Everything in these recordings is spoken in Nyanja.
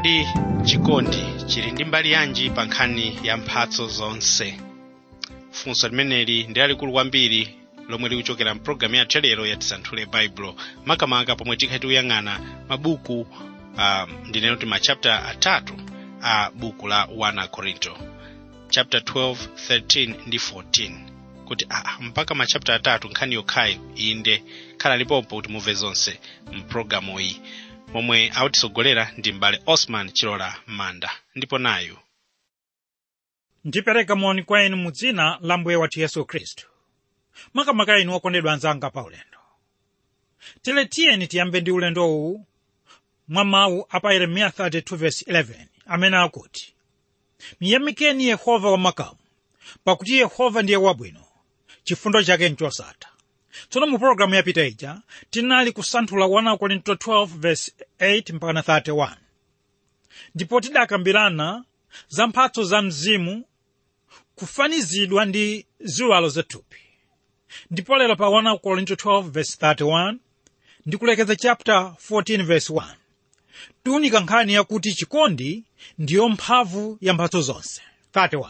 kodi chikondi chili ndi mbali yanji pa nkhani ya mphatso zonse funso limeneli ndi lalikulu kwambiri lomwe likuchokera mpulogalamu yathu yalero ya tisanthule baibulo makamaka pomwe tikhala tikuyang'ana mabuku uh, ndinena kuti machapta atatu a buku la 1 korinto chapter 12 13 ndi 14 kuti ah, mpaka machapta atatu nkhani yokhayi inde khala lipompo kuti muve zonse mpulogalamu iyi momwe akutisogolera ndi mbale osman chilola manda ndipo nayu ndipereka moni kwa inu mu dzina la mbuye wathu yesu khristu makamaka inu okondedwa anzanga pa ulendo tere tiyeni tiyambe ndi ulendo uwu mwa mawu a pa yeremiya 32:11 amene akuti miyamikeni yehova wamakamu pakuti yehova ndiye wabwino chifundo chake nchosatha tsono mu pologalamu yapita ija tinali kusanthula 1 korinto 12:8 mpaka 31 ndipo tidakambirana za mphatso za mzimu kufanizidwa ndi ziwalo zathupi ndipo lero pa 1 korinto 12:31 ndikulekeza chapter 14:1 tiunika nkhani yakuti chikondi ndiyo mphamvu ya mphatso zonse 31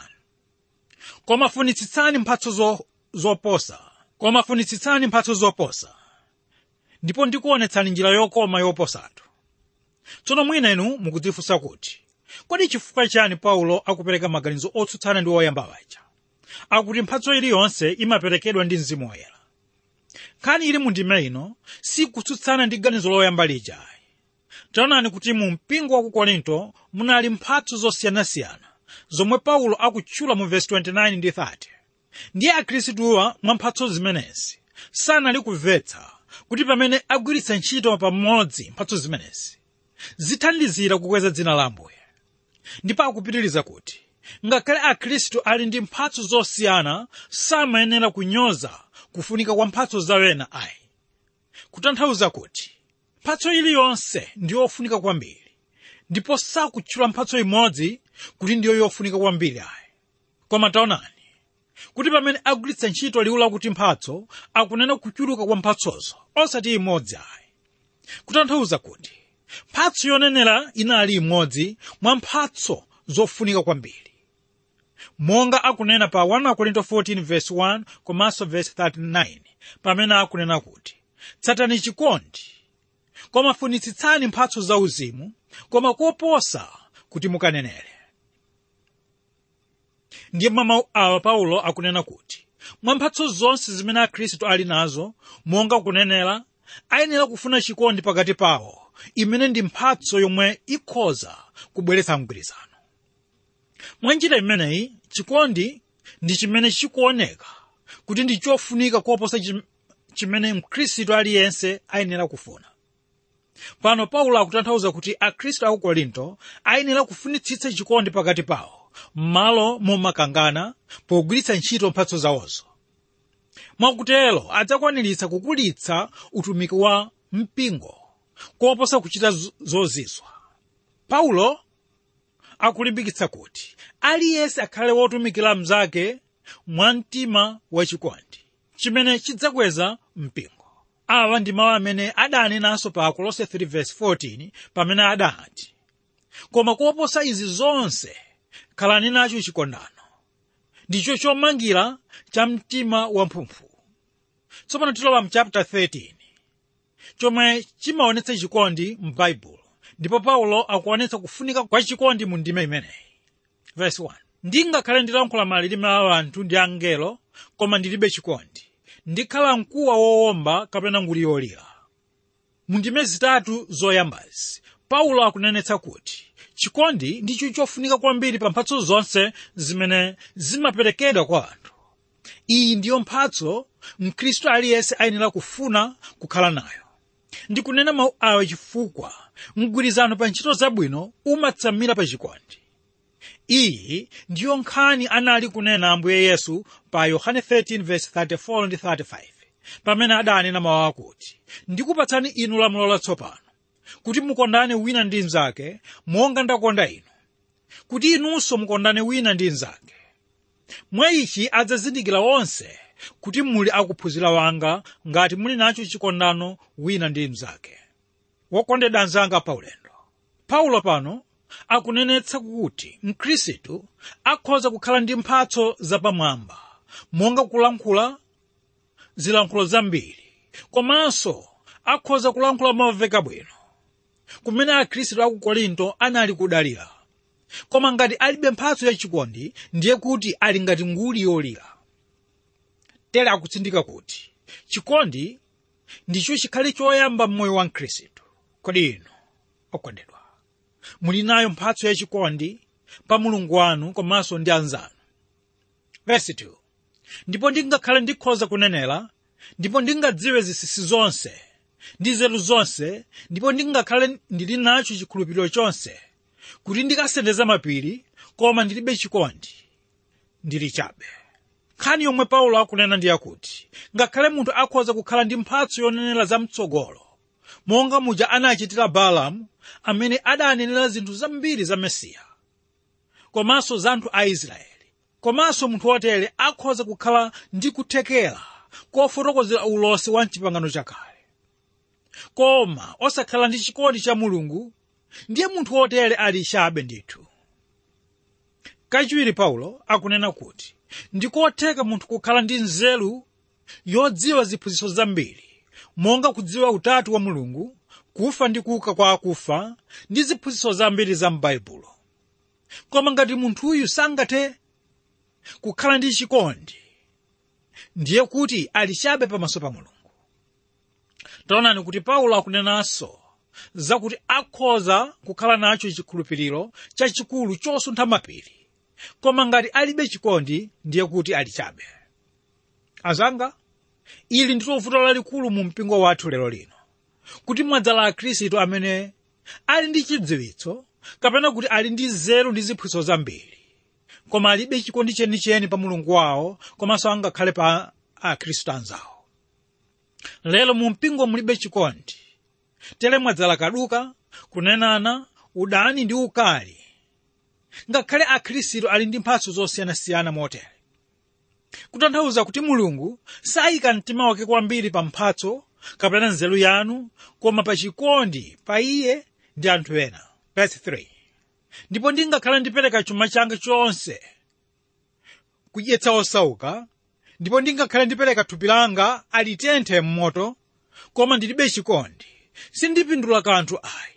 koma funitsitsani mphatso zo, zoposa koma funitsitsani mphatso zoposa ndipo ndikuonetsani njira yokoma yoposatu tsono mwina inu mukudzifunsa kuti kodi chifukwa chani paulo akupereka maganizo otsutsana ndi oyamba waja akuti mphatso iliyonse imaperekedwa ndi mzimu woyera nkhani ili mundime ino sikutsutsana ndi ganizo loyamba lijayi taonani kuti mu mpingo wa ku korinto munali mphatso zosiyanasiyana zomwe paulo akutchula mu vesi 29 ndi 30 ndiye akhristuwa mwa mphatso zimenezi sanali kumvetsa kuti pamene agwiritsa ntchito pamodzi mphatso zimenezi zithandizira kukweza dzina la ambuye ndipo akupitiriza kuti ngakhale akhristu ali ndi mphatso zosiyana samayenera kunyoza kufunika kwa mphatso zawena ayi kutanthauza kuti mphatso iliyonse ndi yofunika kwambiri ndipo sakutchula mphatso imodzi kuti ndiyo yofunika kwambiri ayi koma taonani kuti pamene agwiritsa ntchito liwu lakuti mphatso akunena kuchuluka kwa mphatsozo osati imodzi ayi kutanthauza kuti mphatso yonenera inali imodzi mwa mphatso zofunika kwambiri monga akunena pa 1 korinto 14:1 komanso verse 39 pamene akunena kuti tsatani chikondi koma funitsitsani mphatso zauzimu koma koposa kuti mukanenere ndiye mwa mawu awa paulo akunena kuti mwa mphatso zonse zimene akhristu ali nazo monga kunenera ayenera kufuna chikondi pakati pawo imene ndi mphatso yomwe ikhoza kubweretsa mgwirizano mwa njira imeneyi chikondi ndi chimene chikuoneka kuti ndi chofunika koposa chim- chimene mkhristu aliyense ayenera kufuna pano paulo akutanthauza kuti akhristu aku korinto ayenera kufunitsitsa chikondi pakati pawo m'malo momakangana pogwiritsa ntchito mphatso zawozo mwakutero adzakwaniritsa kukulitsa utumiki wa mpingo koposa kuchita z- zozizwa paulo akulimbikitsa kuti aliyense akhale wotumikira mnzake mwa mtima wachikondi chimene chidzakweza mpingo awa ndi mawu amene adanenanso pa akolose 3:14 pamene adati koma koposa izi zonse khalani nacho chikondano ndicho chomangira cha mtima wamphumphu tsopano tilowa mu chapter 13 chomwe chimaonetsa chikondi m'baibulo ndipo paulo akuonetsa kufunika kwa chikondi mu ndime imeneyi verse 1 ndingakhale ndilankhula malilime a anthu ndi angelo koma ndilibe chikondi ndikhala mkuwa wowomba kapena nguli yolira mu ndime zitatu zoyambazi paulo akunenetsa kuti chikondi ndicho chofunika kwambiri pa mphatso zonse zimene zimaperekedwa kwa anthu iyi ndiyo mphatso mkhristu aliyense ayenera kufuna kukhala nayo ndikunena mawu awa chifukwa mgwirizano pa ntchito zabwino umatsamira pa chikondi iyi ndiyo nkhani anali kunena ambuye yesu pa yohane 13:34 ndi 35 pamene adanena mawu akuti ndikupatsani inu lamulo latsopano kuti mukondane wina ndi mnzake monga ndakonda inu kuti inunso mukondane wina ndi mnzake mwa ichi adzazindikira onse kuti muli akuphunzira wanga ngati muli nacho chikondano wina ndi mnzake wokondedwa anzanga paulendo paulo pano akunenetsa kuti mkhristu akhoza kukhala ndi mphatso zapamwamba monga kulankhula zilankhulo zambiri komanso akhoza kulankhula momveka bwino kumene akhristu aku korinto anali kudalira koma ngati alibe mphatso yachikondi ndiye kuti ali ngati nguli yolira tere akutsindika kuti chikondi ndicho chikhale choyamba m'moyo wa mkhristu kodi inu okondedwa muli nayo mphatso yachikondi pa mulungu wanu komanso ndi anzanu verse 2 ndipo ndingakhale ndikhoza kunenera ndipo ndingadziwe zinsinsi zonse ndi nzeru zonse ndipo ndingakhale ndili nacho chikhulupiriro chonse kuti ndikasendeza mapiri koma ndilibe chikondi ndili chabe nkhani yomwe paulo akunena ndi yakuti ngakhale munthu akhoza kukhala ndi mphatso yonenera zamtsogolo monga muja anachitira balamu amene adanenera zinthu zambiri za mesiya komanso za anthu a israeli komanso munthu wotere akhoza kukhala ndi kuthekera kofotokozera ulosi wa mchipangano chakale koma osakhala ndi chikondi cha mulungu ndiye munthu wotere ali chabe ndithu kachiwiri paulo akunena kuti ndikotheka munthu kukhala ndi nzeru yodziwa ziphunzitso zambiri monga kudziwa utatu wa mulungu kufa ndi kuuka kwa akufa ndi ziphunzitso zambiri za m'baibulo koma ngati munthuyu sangathe kukhala ndi chikondi ndiye kuti ali chabe pamaso pa mulungu taonani kuti paulo akunenanso zakuti akhoza kukhala nacho chikhulupiriro chachikulu chosuntha mapiri koma ngati alibe chikondi ndiye kuti ali chabe azanga ili ndilo vuto lalikulu mu mpingo wathu lero lino kuti mwadzala akhristu amene ali ndi chidziwitso kapena kuti ali ndi nzeru ndi ziphunzitso zambiri koma alibe chikondi chenicheni pa mulungu wawo komanso angakhale pa akhristu anzawo lero mu mpingo mulibe chikondi tere mwadzala kaduka kunenana udani ndi ukali ngakhale akhristu ali ndi mphatso zosiyanasiyana motere kutanthauza kuti mulungu sayika mtima wake kwambiri pa mphatso kapena nzeru yanu koma pa chikondi pa iye ndi anthu ena verse 3 ndipo ndingakhala ndipereka chuma changa chonse kudyetsa osauka ndipo ndingakhala ndipereka thupi langa alitenthe m'moto koma ndilibe chikondi sindipindula kanthu ayi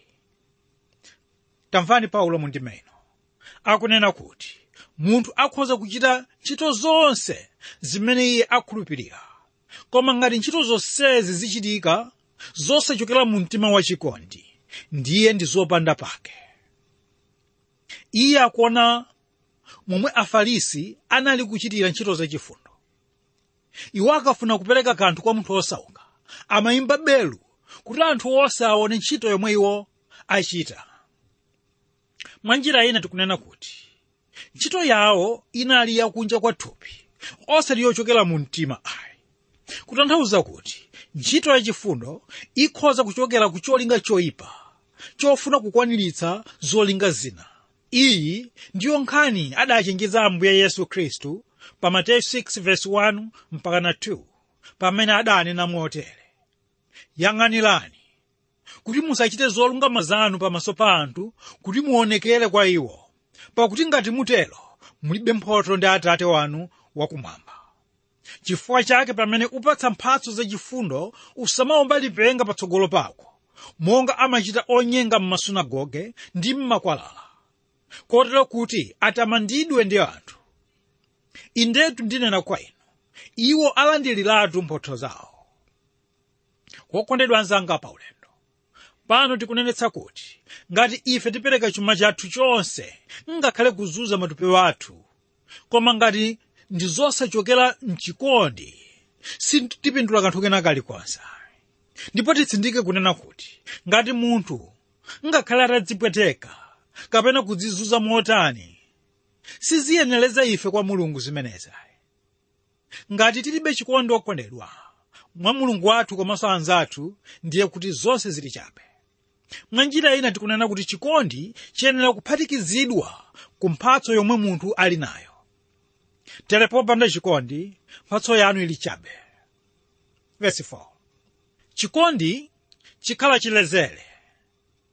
tamvani paulo mundima ino akunena kuti munthu akhoza kuchita ntchito zonse zimene iye akhulupirira koma ngati ntchito zonsezi zichitika zosachokera mu mtima wachikondi ndiye ndi zopanda pake iye akuona momwe afarisi anali kuchitira ntchito zachifundo iwo akafuna kupereka kanthu kwa munthu osauka amayimba belu kuti anthu onse aone ntchito yomwe iwo achita mwa njira ina tikunena kuti ntchito yawo inali yakunja kwa thupi osati yochokera mu mtima ayi kutanthauza kuti ntchito yachifundo ikhoza kuchokera ku cholinga choyipa chofuna kukwaniritsa zolinga zina iyi ndiyo nkhani adachenjeza ambuye yesu khristu pa mateyu 6:1 mpaka na 2 pamene adanena motere yang'anirani kuti musachite zolungama zanu pamaso pa anthu kuti muonekere kwa iwo pakuti ngati mutero mulibe mphotho ndi atate wanu wakumwamba chifukwa chake pamene upatsa mphatso zachifundo usamaomba lipenga patsogolo pako monga amachita onyenga m'masunagoge ndi m'makwalala kotero kuti atamandidwe ndi anthu indetu ndinena kwa inu iwo alandiriratu mphotho zawo wokondedwa anzanga pa ulendo pano tikunenetsa kuti ngati ife tipereka chuma chathu chonse ngakhale kuzunza matupi wathu koma ngati ndi zosachokera mchikondi sitipindula kanthu kena kalikonse ndipo titsindike kunena kuti ngati munthu ngakhale atadzipweteka kapena kudzizunza motani siziyenereza ife kwa mulungu zimenezi ngati tilibe chikondi okondedwa mwa mulungu wathu komanso anzathu ndiye kuti zonse zili chabe mwa njira ina tikunena kuti chikondi chiyenera kuphatikizidwa ku mphatso yomwe munthu ali nayo tere popanda chikondi mphatso yanu ili chabe Verse 4. chikondi chikhala chilezere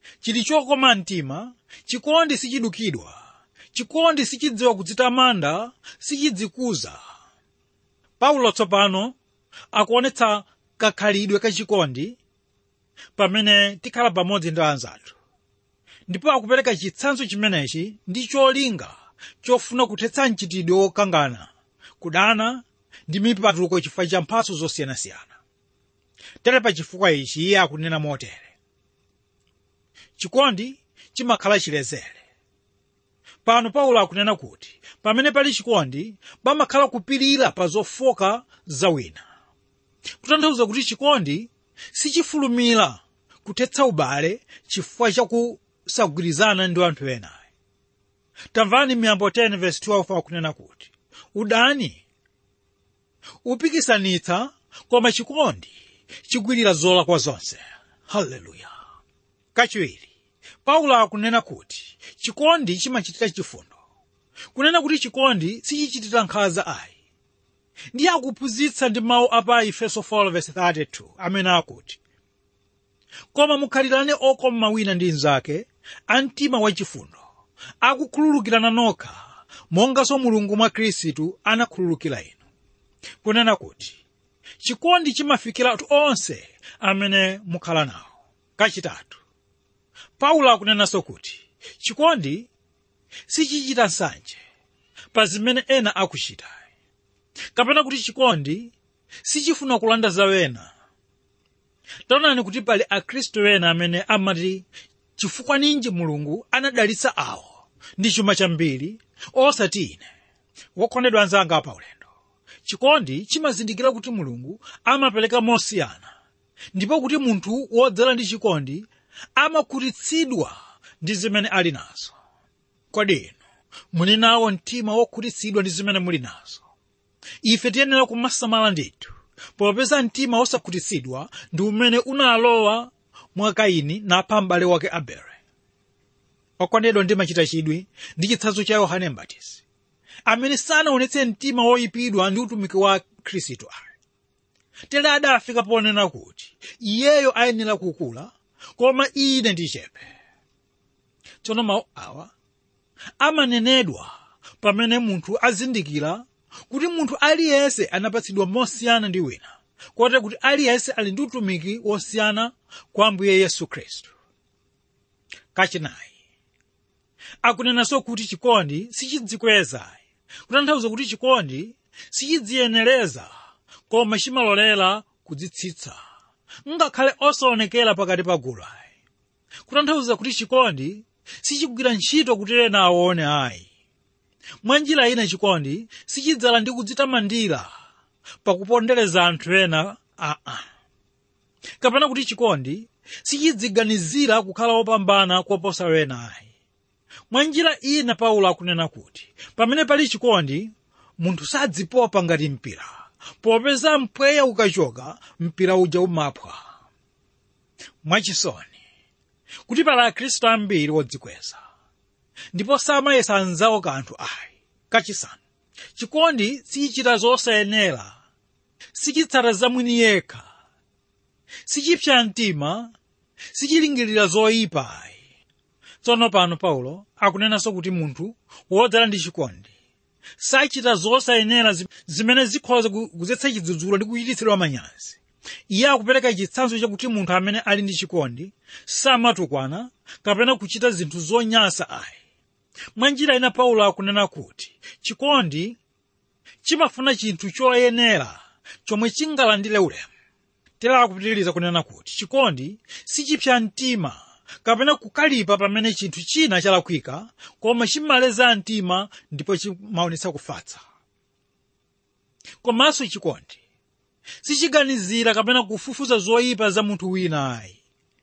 chili chokoma mtima chikondi sichidukidwa chikondi sichidziwa kudzitamanda sichidzikuza paulo tsopano akuonetsa kakhalidwe kachikondi pamene tikhala pamodzi ndi anzathu ndipo akupereka chitsanzo chimenechi ndi cholinga chofuna kuthetsa mchitidwe wokangana kudana ndi mipatuko chifukwa cha mphatso zosiyanasiyana tere pa chifukwa ichi iye akunena motere chikondi chimakhala chilezere pano paulo akunena kuti pamene pali chikondi pamakhala kupirira pa zofoka za wina kutanthauza kuti chikondi sichifulumira kuthetsa ubale chifukwa chakusagwirizana ndi anthu ena tamvani miyambo 10 verse 12 akunena kuti udani upikisanitsa koma chikondi chigwirira zolakwa zonse haleluya kachiwiri paulo akunena kuti chikondi chimachitira chifundo kunena kuti chikondi sichichitira nkhanza ayi ndiye akuphunzitsa ndi mawu apa efeso 4:32 amene akuti koma mukhalirane okoma wina ndi mnzake a mtima wachifundo akukhululukirana nokha monganso mulungu mwa khristu anakhululukira inu kunena kuti chikondi chimafikira anthu onse amene mukhala nawo kachitatu paulo akunenanso kuti chikondi sichichita nsanje pa zimene ena akuchita kapena kuti chikondi sichifuna kulanda za wena taonani kuti pali akhristu ena amene amati chifukwa ninji mulungu anadalitsa awo ndi chuma chambiri osati ine wokondedwa anzanga pa ulendo chikondi chimazindikira kuti mulungu amapereka mosiyana ndipo kuti munthu wodzala ndi chikondi amakhutitsidwa ndi zimene ali nazo kodi inu muli nawo mtima wokhutitsidwa ndi zimene muli nazo ife tiyenera kumasamala ndithu popeza mtima wosakhutitsidwa ndi umene unalowa mwa kaini napha m'bale wake abele okondedwa ndimachita chidwi ndi chitsanzo cha yohane mbatizi amene sanaonetse mtima woyipidwa ndi utumiki wa khristu ayi tere adafika ponena kuti iyeyo ayenera kukula koma ine ndichepe tsono mawu awa amanenedwa pamene munthu azindikira kuti munthu aliyense anapatsidwa mosiyana ndi wina kote kuti aliyense ali ndi utumiki wosiyana kwa ambuye yesu khristu kachinayi akunenanso kuti chikondi sichidzikweza kutanthauza kuti chikondi sichidziyenereza koma chimalolera kudzitsitsa ngakhale osaonekera pakati pa gulu ayi kutanthauza kuti chikondi sichigwira ntchito kuti ena aone ayi mwa njira ina chikondi sichidzala ndi kudzitamandira pakupondereza anthu ena aa kapena kuti chikondi sichidziganizira kukhala wopambana koposa wena ayi mwa njira ina paulo akunena kuti pamene pali chikondi munthu sadzipopa ngati mpira popeza mpweya ukachoka mpira uja umaphwa mwachisoni kuti pali akhristu ambiri wodzikweza ndipo samayesa anzawo kanthu ayi kachisanu chikondi sichichita zosayenera sichitsata zamwini yekha sichipsa mtima sichilingirira zoyipa ayi tsono pano paulo akunenanso kuti munthu wodzala ndi chikondi sachita zosayenera zimene zikhoza kudzetsa chidzudzulo ndi kuchititsidwa manyazi iye akupereka chitsanzo chakuti munthu amene ali ndi chikondi samatukwana kapena kuchita zinthu zonyansa ayi mwa njira ina paulo akunena kuti chikondi chimafuna chinthu choyenera chomwe chingalandire ulemu tera akupitiriza kunena kuti chikondi sichipsa mtima kapena kukalipa pamene chinthu china chalakwika koma chimaleza mtima ndipo chimaonetsa kufatsa komanso chikondi sichiganizira kapena kufufuza zoyipa za munthu wina ayi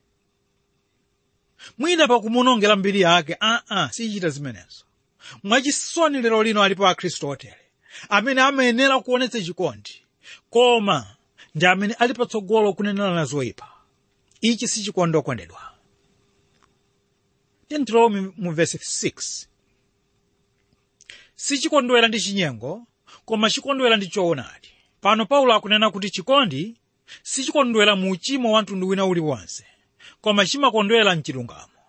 mwina pakumunongera mbiri yake aa sichichita zimenezo mwachisoni lero lino alipo akhristu otere amene amayenera kuonetsa chikondi koma ndi amene ali patsogolo kunenera zoyipa ichi si chikondi okondedwa tentilowo mu vesi 6 sichikondwera ndi chinyengo koma chikondwera ndi choonadi pano paulo akunena kuti chikondi sichikondwera mu uchimo wa mtundu wina uliwonse koma chimakondwera mchilungamo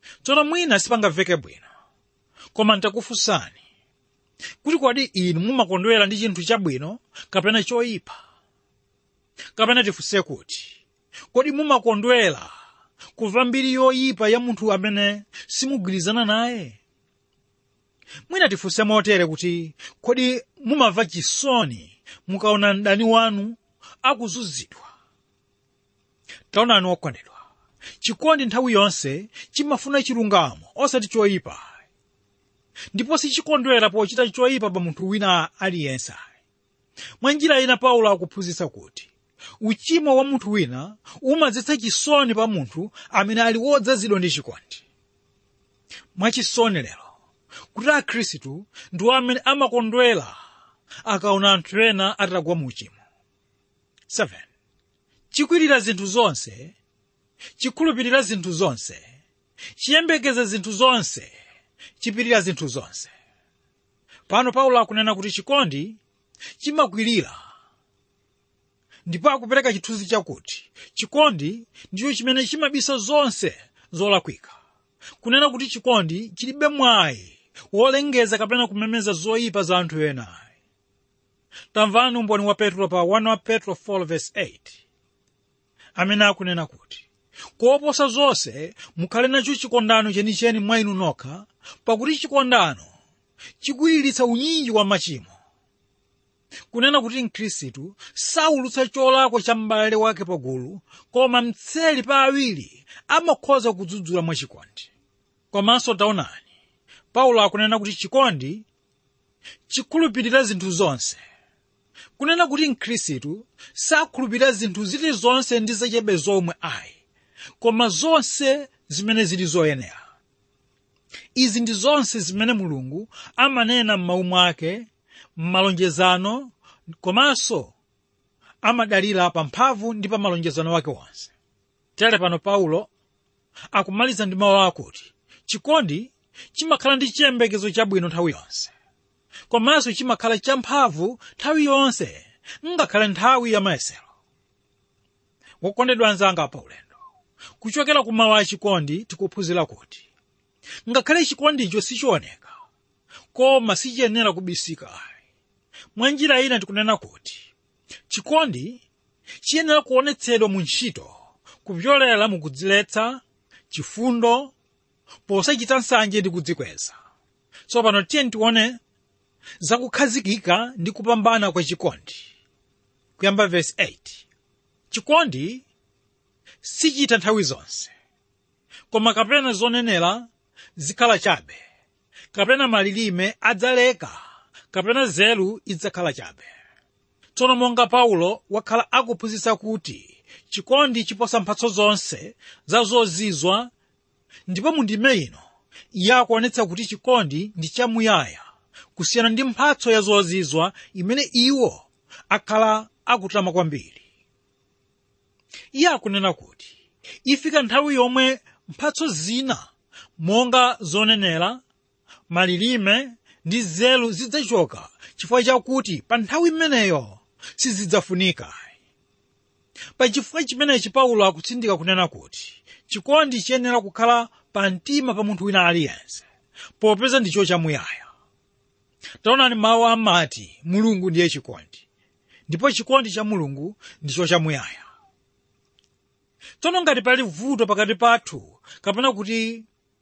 tsono mwina sipangamveke bwino koma ntakufunsani kuti kodi inu mumakondwera ndi chinthu chabwino kapena choyipa kapena tifunse kuti kodi mumakondwera kumva mbiri yoyipa ya munthu amene simugwirizana naye mwina tifunse motere kuti kodi mumamva chisoni mukaona mdani wanu akuzunzidwa taonani okondedwa chikondi nthawi yonse chimafuna chilungamo osati choyipa ndipo sichikondwera pochita choyipa pa munthu wina aliyense mwa njira ina paulo akuphunzitsa kuti uchimo wa munthu wina umadzetsa chisoni pa munthu amene ali wodzazidwa ndi chikondi mwachisoni lero kuti akhristu ndiwo amene amakondwera akaona anthu ena atagwa mu uchimo 7 chikwirira zinthu zonse chikhulupirira zinthu zonse chiyembekeza zinthu zonse chipirira zinthu zonse pano paulo akunena kuti chikondi chimakwirira ndipo akupereka chithunzi chakuti chikondi ndicho chimene chimabisa zonse zolakwika kunena kuti chikondi chilibe mwayi wolengeza kapena kumemeza zoyipa za anthu ena tamvani umboni wa petro pa 1 wa petro 4:8 amene akunena kuti koposa zonse mukhale nacho chikondano chenicheni mwa inu nokha pakuti chikondano chikwiriritsa unyinji wa machimo kunena kuti mkhristu saulutsa cholakwa cha m'bale wake pagulu koma mtseli pa awiri amakhoza kudzudzula mwachikondi komanso taonani paulo akunena kuti chikondi chikhulupirira zinthu zonse kunena kuti mkhristu sakhulupirira zinthu zilizonse ndi zachebe zomwe ayi koma zonse zimene zili zoyenera izi ndi zonse zimene mulungu amanena m'mawu mwake m'malonjezano komanso amadalira pa mphamvu ndi pa malonjezano wake wonse tere pano paulo akumaliza ndi mawu akuti chikondi chimakhala ndi chiyembekezo chabwino nthawi yonse komanso chimakhala champhamvu nthawi yonse ngakhale nthawi ya mayesero wokondedwa anzanga pa ulendo kuchokera ku mawu a chikondi tikuphunzira kuti ngakhale chikondicho sichioneka koma sichiyenera kubisika mwa njira ina tikunena kuti chikondi chiyenera kuonetsedwa mu ntchito kupyolera mu kudziletsa chifundo posachita nsanje ndi kudzikweza tsopano tiye tione zakukhazikika ndi kupambana kwa chikondi kuyamba vesi 8 chikondi sichita nthawi zonse koma kapena zonenera zikhala chabe kapena malilime adzaleka kapena nzeru idzakhala chabe tsono monga paulo wakhala akuphunzitsa kuti chikondi chiposa mphatso zonse za zozizwa ndipo mu ndime ino iye akuonetsa kuti chikondi ndi chamuyaya kusiyana ndi mphatso ya zozizwa imene iwo akhala akutama kwambiri iye akunena kuti ifika nthawi yomwe mphatso zina monga zonenera malilime ndi nzeru zidzachoka chifukwa chakuti pa nthawi imeneyo sizidzafunika pa chifukwa chimenechi paulo akutsindika kunena kuti chikondi chiyenera kukhala pa mtima pa munthu wina aliyense popeza ndicho chamuyaya taonani mawu amati mulungu ndiye chikondi ndipo chikondi cha mulungu ndicho chamuyaya tsono ngati pali vuto pakati pathu kapena kuti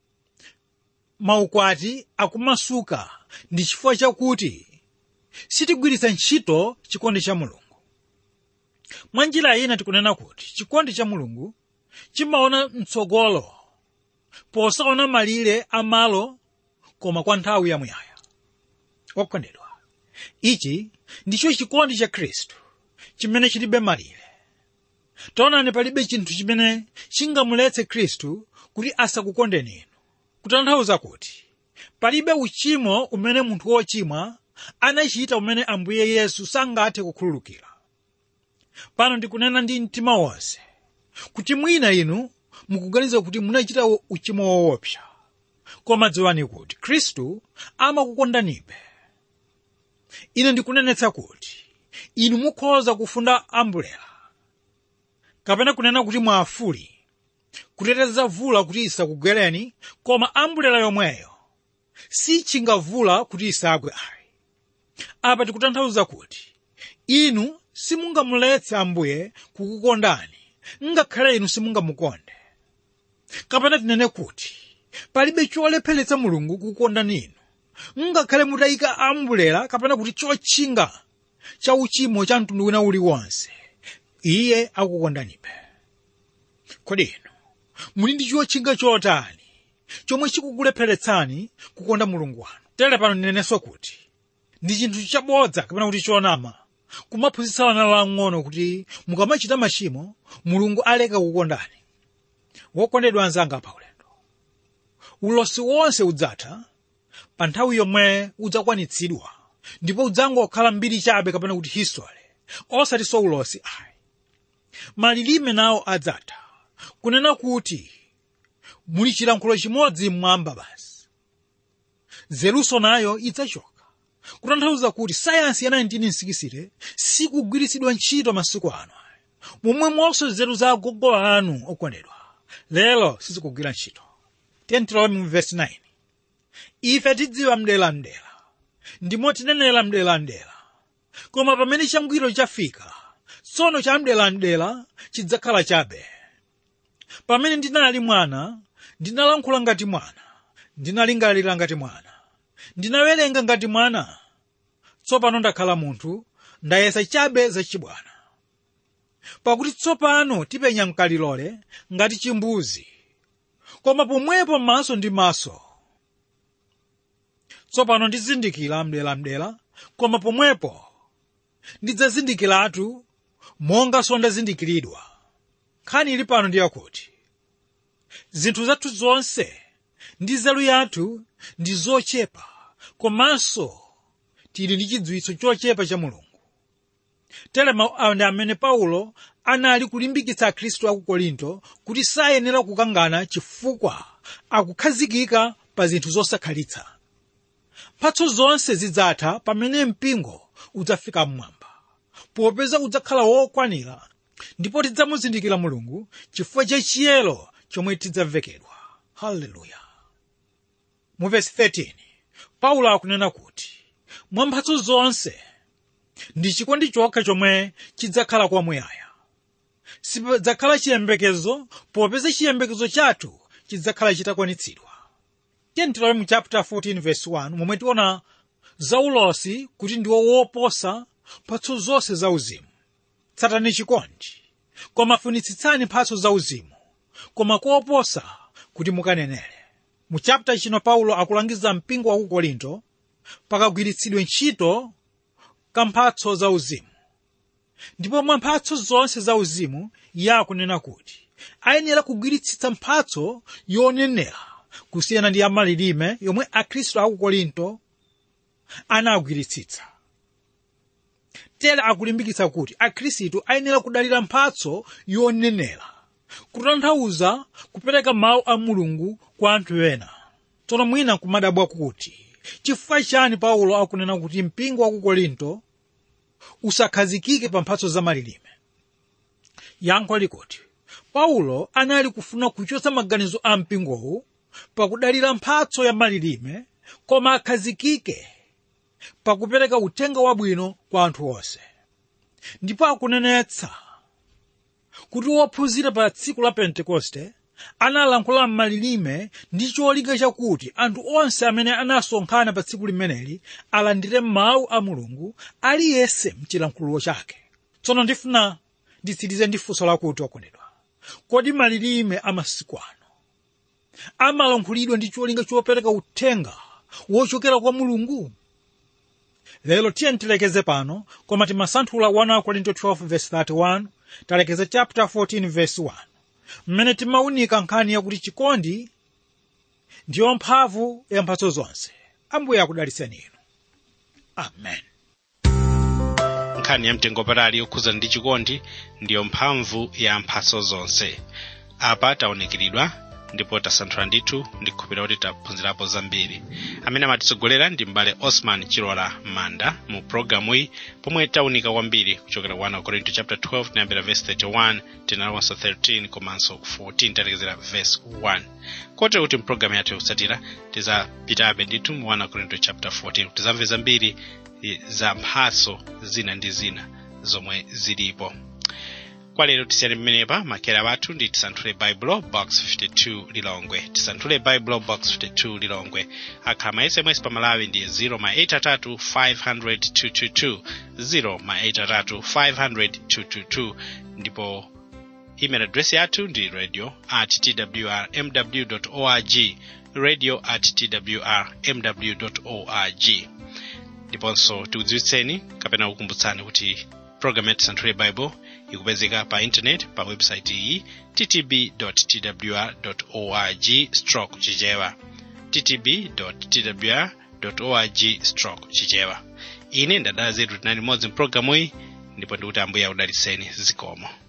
maukwati akumasuka ndi chifukwa chakuti sitigwiritsa ntchito chikondi cha mulungu mwa njira ina tikunena kuti chikondi cha mulungu chimaona mtsogolo posaona malire amalo koma kwa nthawi yamuyaya okondedwa ichi ndicho chikondi cha khristu chimene chilibe malire taonani palibe chinthu chimene chingamuletse khristu kuti asakukondeni inu kutanthauza kuti palibe uchimo umene munthu wochimwa anachita umene ambuye yesu sangathe kukhululukira pano ndikunena ndi mtima wonse kuti mwina inu mukuganiza kuti munachita uchimo woopsa koma dziwani kuti khristu amakukondanibe ine ndikunenetsa kuti inu mukhoza kufunda ambulera kapena kunena kuti mwafuli kuteteza vula kuti isakugwereni koma ambulera yomweyo sichingavula kuti isagwe ayi apa tikutanthauza kuti inu simungamuletse ambuye kukukondani ngakhale inu simungamukonde kapena tinene kuti palibe cholepheretsa mulungu kukukondani inu ngakhale mutayika ambulera kapena kuti chotchinga cha uchimo cha mtundu wina uliwonse iye akukondanibe kodi inu muli ndi chotchinga chotani chomwe chikukulepheretsani kukonda mulungu wanu tere pano ndinenenso kuti ndi chinthu chabodza kapena kuti chonama kumaphunzitsa wana lang'ono kuti mukamachita machimo mulungu aleka kukondani wokondedwa anzanga pa ulendo ulosi wonse udzatha pa nthawi yomwe udzakwanitsidwa ndipo udzangokhala mbiri chabe kapena kuti history osatinso ulosi ayi malilime nawo adzatha kunena kuti muli chilankhulo chimodzi mmwamba basi zeruso nayo idzachoka kutanthauza kuti sayansi ya 1960 sikugwiritsidwa ntchito masiku ano momwemonso nzeru za agogo anu okondedwa lero sizikugwira ntchito tentilowe mu vesi 9 ife tidziwa mdelamdela ndimo tinenera mdelamdela koma pamene changwiro chafika tsono cha mdelamdela chidzakhala chabe pamene ndinali mwana ndinalankhula ngati mwana ndinalingalira ngati mwana ndinawerenga ngati mwana tsopano ndakhala munthu ndayesa chabe zachibwana pakuti tsopano tipenya mkalilole ngati chimbuzi koma pomwepo maso ndi maso tsopano ndizindikira mdelamdela koma pomwepo ndidzazindikiratu monga sondazindikiridwa nkhani ili pano ndi yakuti zinthu zathu zonse ndi nzeru yathu ndi zochepa komanso tili ndi chidziwitso chochepa cha mulungu tere mawu awa ndi amene paulo anali kulimbikitsa akhristu aku korinto kuti sayenera kukangana chifukwa akukhazikika pa zinthu zosakhalitsa mphatso zonse zidzatha pamene mpingo udzafika mmwamba popeza udzakhala wokwanira ndipo tidzamuzindikira mulungu chifukwa cha chiyero chomwe tidzavekedwa haleluya mu vesi 13 paulo akunena kuti mwa mphatso zonse ndi chikondi chokha chomwe chidzakhala kwamuyaya sipadzakhala chiyembekezo popeza chiyembekezo chathu chidzakhala chitakwanitsidwa tiyentilowe mu chapter 14 verse 1 momwe tiona zaulosi kuti ndiwo woposa mphatso zonse zauzimu tsatani chikondi koma funitsitsani mphatso zauzimu koma koposa kuti mukanenere mu chapter chino paulo akulangiza mpingo wa ku korinto pakagwiritsidwe ntchito ka mphatso zauzimu ndipo mwa mphatso zonse zauzimu iye akunena kuti ayenera kugwiritsitsa mphatso yonenera kusiyana ndi yamalilime yomwe akhristu aku korinto anagwiritsitsa tere akulimbikitsa kuti akhristu ayenera kudalira mphatso yonenera kutanthauza kupereka mawu a mulungu kwa anthu ena tsono mwina kumadabwa kuti chifukwa chani paulo akunena kuti mpingo wa ku korinto usakhazikike pa mphatso za malilime yankho likuti paulo anali kufuna kuchotsa maganizo a mpingowu pakudalira mphatso ya malilime koma akhazikike pakupereka uthenga wabwino kwa anthu onse ndipo akunenetsa kuti wophunzira pa tsiku la pentekoste analankhula m'malilime ndi cholinga chakuti anthu onse amene anasonkhana pa tsiku limeneli alandire mawu a mulungu aliyense mchilankhulo chake tsono ndifuna nditsirize ndi funso lakuti okondedwa kodi malilime amasiku ano amalankhulidwa ndi cholinga chopereka uthenga wochokera kwa mulungu lero tiye tilekeze pano koma timasanthula 1 korinto 12:31 talekeza chapter 14 verse 1 mmene timawunika nkhani yakuti chikondi ndiyo mphamvu ya mphatso zonse ambuye akudalitseni inu amen nkhani yamtengo patali yokhuzana ndi chikondi ndiyo mphamvu ya mphatso zonse apa taonekeredwa ndipo tasanthula ndithu ndikukhulupirira kuti taphunzirapo zambiri amene amatitsogolera ndi m'bale osman chilola manda mu programu iyi pomwe taunika kwambiri kuchokera 1 korinto chapter 12 tinayambira verse 31 tinalowanso 13 komanso 14 talekezera verse 1 kotero kuti mpulogalamu yathu yotsatira tizapitabe ndithu mu 1 korinto chapter 14 tizamve zambiri eh, za mphatso zina ndi zina zomwe zilipo kwa lero tisiyane pamenepa makera wathu ndi tisanthule baibulo box 52 lilongwe tisanthule baibulo box 52 lilongwe akhala ma sms pa malawi ndi 0 ma 83 500 222 0 ma 83 500 222 ndipo email address yathu ndi radio at twrmw org radio at twrmw org ndiponso tikudziwitseni kapena kukumbutsani kuti program ya tisanthule bible ikupezeka pa internet pa website iyi ttb twr org stroke chichewa ttb twr org stroke chichewa ine ndadala zetu tinali limodzi mpulogalamu iyi ndipo ndikuti ambuye akudalitseni zikomo